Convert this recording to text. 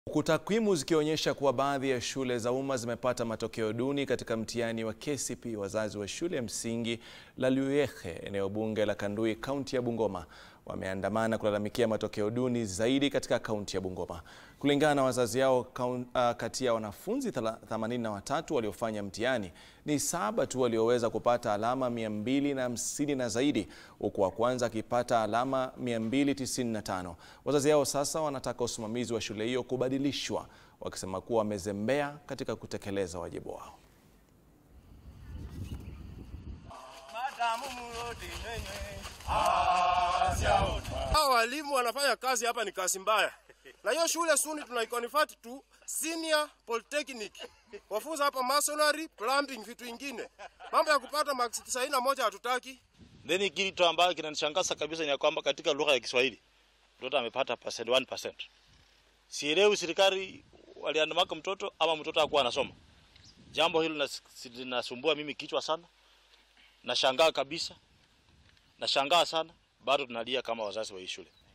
Huku takwimu zikionyesha kuwa baadhi ya shule za umma zimepata matokeo duni katika mtihani wa KCPE, wazazi wa shule ya msingi la Luyekhe, eneo bunge la Kandui, kaunti ya Bungoma, wameandamana kulalamikia matokeo duni zaidi katika kaunti ya Bungoma. Kulingana na wazazi hao, kati ya wanafunzi 83 waliofanya mtihani ni saba tu walioweza kupata alama 250 na zaidi, huku wa kwanza akipata alama 295. Wazazi hao sasa wanataka usimamizi wa shule hiyo kubadilishwa, wakisema kuwa wamezembea katika kutekeleza wajibu wao. Hao walimu wanafanya kazi hapa ni kazi mbaya, na hiyo shule suni tunaiconvert tu senior polytechnic, wafunza hapa masonry, plumbing, vitu ingine. Mambo ya kupata maksi tisaini na moja hatutaki. Then kitu ambayo kinanishangaza kabisa ni kwamba katika lugha ya Kiswahili mtoto amepata percent 1%. Sielewi serikali waliandamaka mtoto ama mtoto hakuwa anasoma. Jambo hilo linasumbua mimi kichwa sana. Nashangaa kabisa. Nashangaa sana bado tunalia kama wazazi wa hii shule.